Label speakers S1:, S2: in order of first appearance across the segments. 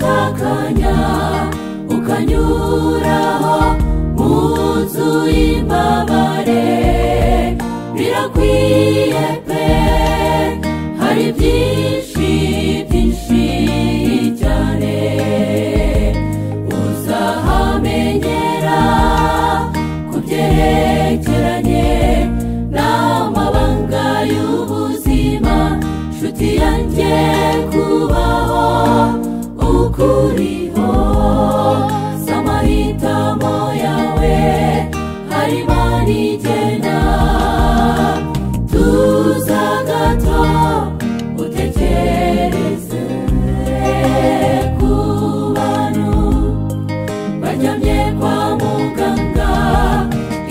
S1: ukanya ukanyuraho mu nzu y'imbabare birakwiye pe hari byinshi byinshi cyane uzahamenyera ku byerekeranye n'amabanga y'ubuzima nshuti yanjye kubaho ukuriho si amahitamo yawe harimo n'igena tuza gato utekereze ku bantu baryamye kwa muganga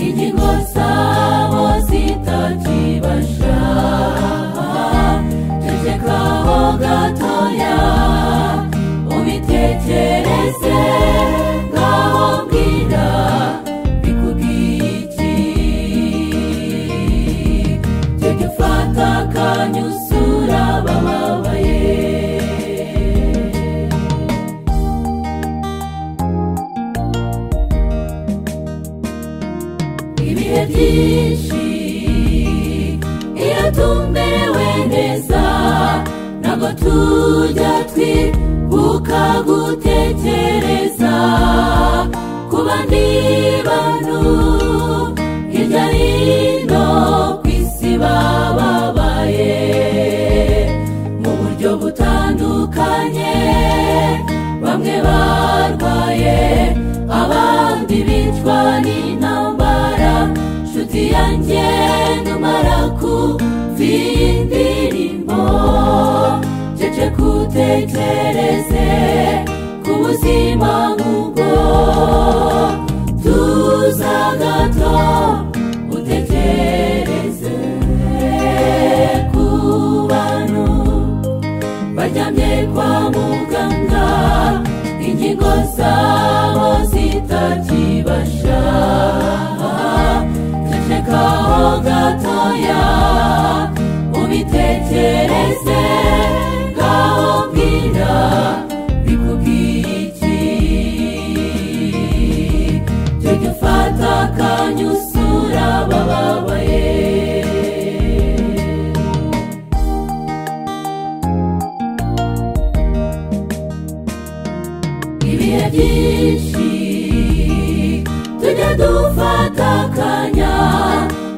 S1: ingingo zabo zitakibasha cecekaho gatoya ubitekereze ngaho mbwira bikubwiye iki jya ufata akanya usura bababaye ibihe byinshi iyo tumberewe neza ntabwo tujya twibuka gutekereza ku bandi bantu hirya hino ku isi bababaye mu buryo butandukanye bamwe barwaye abandi bicwa n'intambara nshuti yanjye numara kumva indirimbo cece kutekereze ku buzima nk'ubwo tuza gato utekereze ku bantu baryamye kwa muganga ingingo zabo zitakibasha cecekaho gatoya ubitekereze ngaho mbwira bikubwiye iki jya ufata akanya usura bababaye ibihe byinshi tujya dufata akanya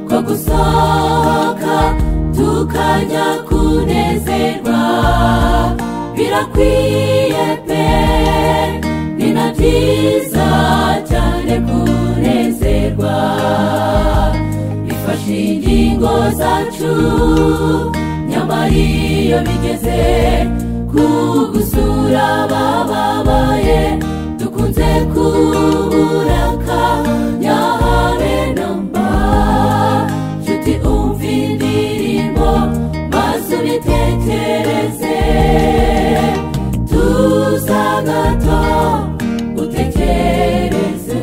S1: ko gusohoka tukajya kunezerwa birakwiye pe ni na byiza cyane kunezerwa bifashe ingingo zacu nyamara iyo bigeze ku gusura bababaye dukunze kubura akanya habe na mba nshuti umva indirimbo maze ubitekereze tuza gato utekereze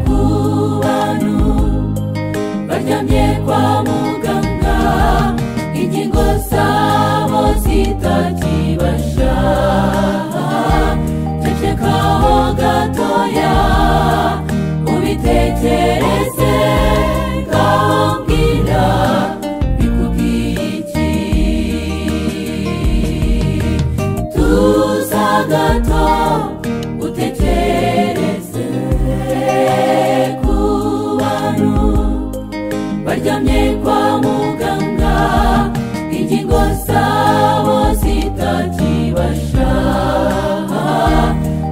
S1: ku bantu baryamye kwa muganga ingingo zabo zitakibasha cecekaho gatoya ubitekereze ngaho mbwira bikubwiye iki tuza gato utekereze ku bantu baryamye kwa muganga ingingo zabo zitakibasha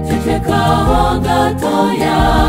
S1: cecekaho gatoya